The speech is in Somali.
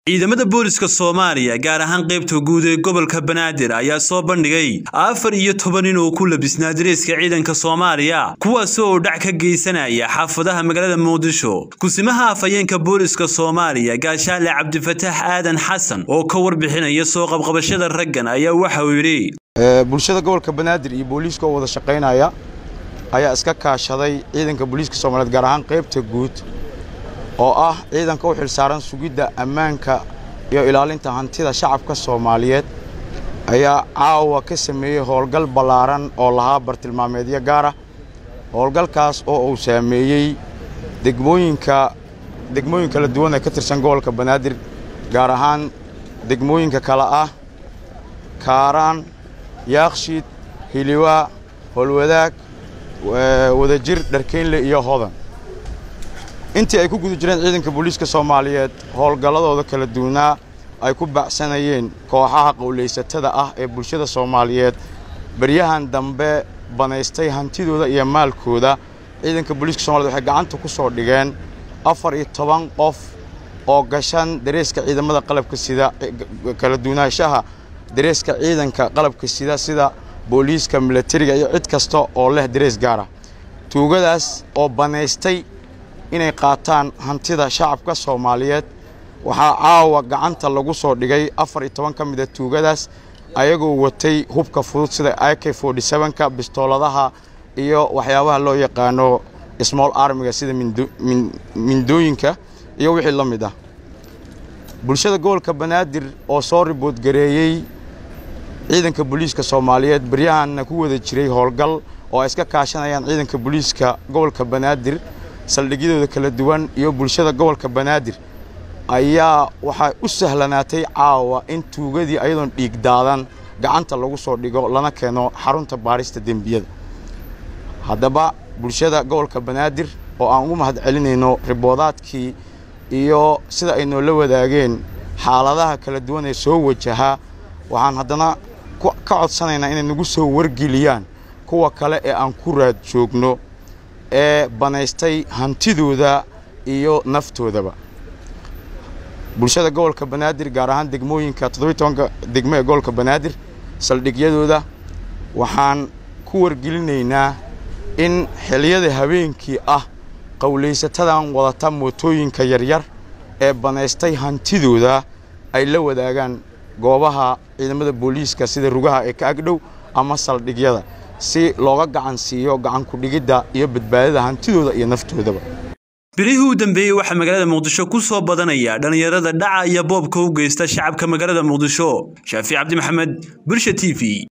ciidamada booliska soomaaliya gaar ahaan qaybta guud ee gobolka banaadir ayaa soo bandhigay afar iyo toban nin oo ku labisnaa dareeska ciidanka soomaaliya kuwaas oo dhac ka geysanaya xaafadaha magaalada muqdisho kusimaha afhayeenka booliska soomaaliya gaashaale cabdifataax aadan xasan oo ka warbixinaya soo qabqabashada raggan ayaa waxa uu yidhi bulshada gobolka banaadir iyo booliiska oo wada shaqaynaya ayaa iska kaashaday ciidanka booliiska soomaaliyeed gaar ahaan qaybta guud oo ah ciidanka u xilsaaran sugidda ammaanka iyo ilaalinta hantida shacabka soomaaliyeed ayaa caawa ka sameeyey howlgal ballaaran oo lahaa bartilmaameedyo gaara howlgalkaas oo uu saameeyey degmooyinka degmooyin kala duwan ee ka tirsan gobolka banaadir gaar ahaan degmooyinka kale ah kaaraan yaakshiid hiliwaa howlwadaag wadajir dharkeynle iyo hodan intii ay ku guda jireen ciidanka booliiska soomaaliyeed howlgalladooda kala duwanaa ay ku baacsanayeen kooxaha qowlaysatada ah ee bulshada soomaaliyeed baryahan dambe banaystay hantidooda iyo maalkooda ciidanka booliiska somaliyed waxay gacanta ku soo dhigeen afar iyo toban qof oo gashan dareeska ciidamada qalabka sida kala duwanaanshaha dareeska ciidanka qalabka sida sida booliiska milatariga iyo cid kasta oo leh darees gaara tuugadaas oo banaystay inay qaataan hantida shacabka soomaaliyeed waxaa caawa gacanta lagu soo dhigay afar iyo toban ka mid a tuugadaas ayagoo watay hubka fudud sida i k ka bistooladaha iyo waxyaabaha loo yaqaano small armiga sida mindooyinka iyo wixii la mid ah bulshada gobolka banaadir oo soo riboodgareeyey ciidanka booliiska soomaaliyeed baryahanna ku wada jiray howlgal oo ay iska kaashanayaan ciidanka booliiska gobolka banaadir saldhigyadooda kala duwan iyo bulshada gobolka banaadir ayaa waxaa u sahlanaatay caawa in tuugadii ayadoon dhiig daadan gacanta lagu soo dhigo lana keeno xarunta baadhista dembiyada haddaba bulshada gobolka banaadir oo aan ugu mahad celinayno riboodaadkii iyo sida ay noola wadaageen xaaladaha kala duwan ee soo wajahaa waxaan haddana ka codsanaynaa inay nagu soo wargeliyaan kuwa kale ee aan ku raad joogno ee banaystay hantidooda iyo naftoodaba bulshada gobolka banaadir gaar ahaan degmooyinka toddobiy tobanka degmo ee gobolka banaadir saldhigyadooda waxaan ku wargelinaynaa in xiliyada habeenkii ah qowlaysatadan wadata mootooyinka yaryar ee banaystay hantidooda ay la wadaagaan goobaha ciidamada booliiska sida rugaha ee ka agdhow ama saldhigyada si looga gacan siiyo gacan ku-dhigidda iyo badbaadada hantidooda iyo naftoodaba bilihii u dambeeyey waxaa magaalada muqdisho ku soo badanaya dhallinyarada dhaca iyo boobka u geysta shacabka magaalada muqdisho shaafic cabdi maxamed bulsha t v